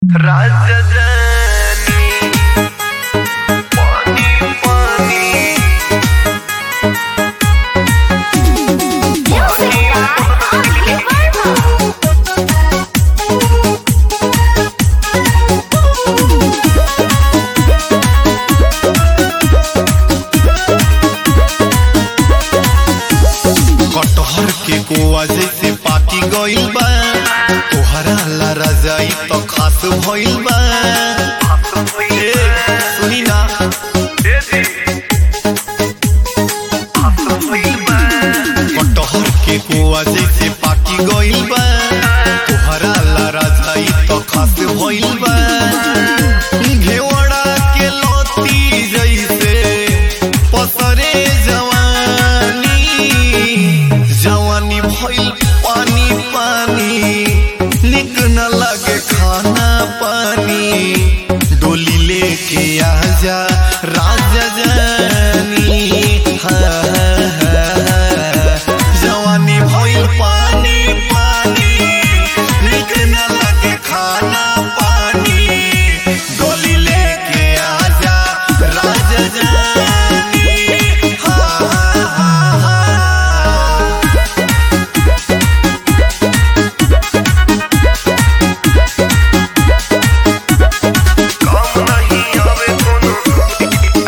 राजधानी पानी पानी कटहर के कोआ जैसे पाकी गइल बा तोहरा ला रजाई तो खास भइल बा ए, सुनी ना कटहर के कोआ जैसे पाकी गइल बा तोहरा ला रजाई तो खास भइल बा घेवड़ा के लती जैसे पसरे जवानी जवानी भइल पानी पानी निक न लगे खाना पानी डोली लेके आजा राजा जानी हाँ, हाँ, हाँ। जवानी भइल पानी पानी निक न लगे खाना पानी डोली लेके आजा राजा जानी हाँ, हाँ, हाँ, हाँ। काम नहीं आवे कोनो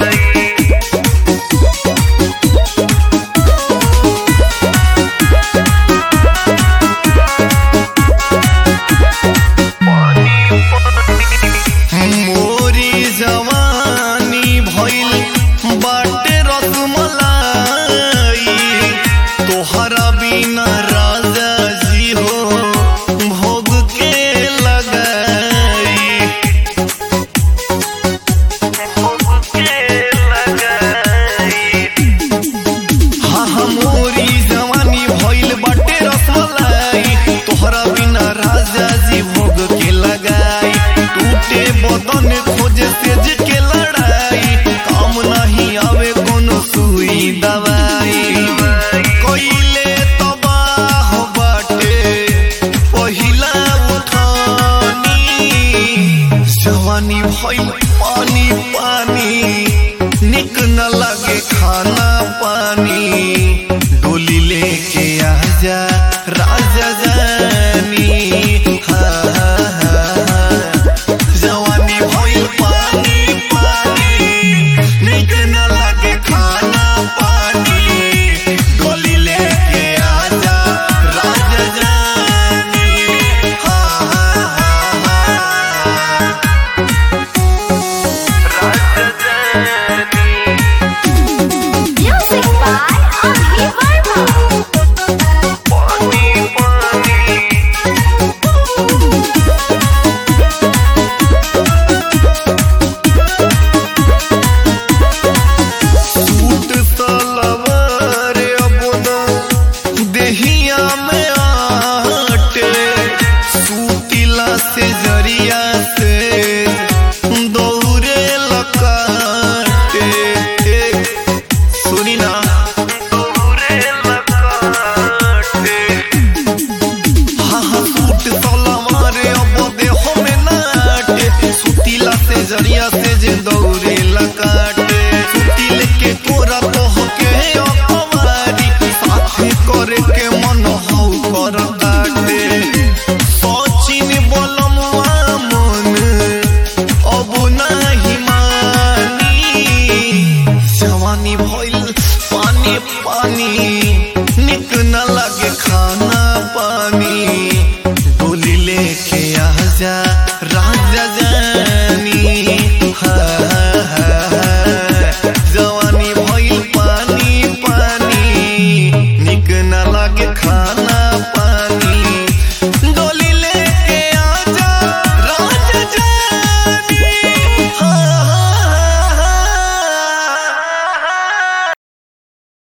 पानी पानी मोरी जवानी भइल बाटे रसमलाई तोहरा बिना राजा जी हो भोग के लगाई के लगाई हाँ हाँ मोरी जवानी भइल बाटे रसमलाई तोहरा बिना राजा जी भोग के लगाई टूटे बदन खोजे तेज के लड़ाई काम नहीं आवे कोनो सुई दवाई कोइले तबाह बाटे पहिला उठानी जवानी भइल पानी पानी निक न लगे खाना पानी डोली लेके आजा राजा जानी हाँ, हाँ, हाँ। जवानी भइल पानी पानी निक न लगे खाना पानी डोली लेके आजा राजा जानी हाँ, हाँ, हाँ, हाँ। राजधानी Music by Abhi Verma. पानी पानी सूट सलवार अपना देहिया में आटे सूतिला से जरिया से दौरे लकाटे सुनी ना दूरे लगाते हाँ हाँ सूट सलवार अब देहो में नाटे सूतिला से जरिया से जे दौरे लकाटे सूतिल के कोरा तोह के अखबारी साथे करे के मन हौ कर काटे सचिन बोलमुआ मन अब नाही मानी जवानी भइल पानी पानी निक न